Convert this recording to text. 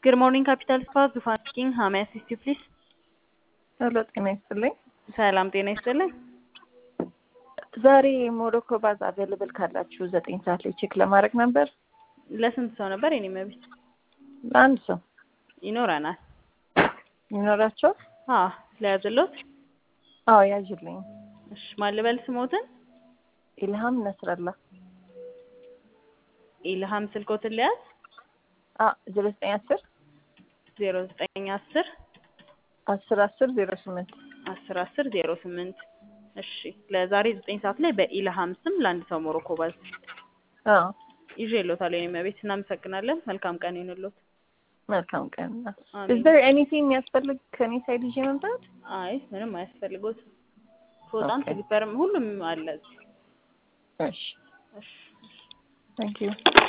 Good morning, Capital Spa. ዙፋን ስፒኪንግ ሃው ሜይ አሲስት ዩ ፕሊዝ? ሄሎ ጤና ይስጥልኝ። ሰላም ጤና ይስጥልኝ። ዛሬ ሞሮኮ ባዝ አቬልብል ካላችሁ ዘጠኝ ሰዓት ላይ ቼክ ለማድረግ ነበር። ለስንት ሰው ነበር የኔ መቤት? ለአንድ ሰው ይኖረናል። ይኖራቸው? አዎ ለያዝሎት። አዎ ያዥልኝ። እሺ ማን ልበል ስሞትን? ኢልሃም ነስረላ ኢልሃም ስልኮትን ለያዝ ዜሮ ዘጠኝ አስር ዜሮ ዘጠኝ አስር አስር አስር ዜሮ ስምንት አስር አስር ዜሮ ስምንት እሺ ለዛሬ ዘጠኝ ሰዓት ላይ በኢልሃም ስም ለአንድ ሰው ሞሮኮ ባዝ አዎ ይዤ እሎታለሁ የኔ መቤት። እናመሰግናለን። መልካም ቀን ይሁንልዎት። መልካም ቀን። አሜን። ኢዝ ዜር ኤኒቲንግ የሚያስፈልግ ከኔ ሳይድ ይዤ መምጣት? አይ ምንም አያስፈልጎት። ፎጣም ኦኬ። ስሊፐርም ሁሉም አለ እዚህ። እሺ እሺ ታንክ ዩ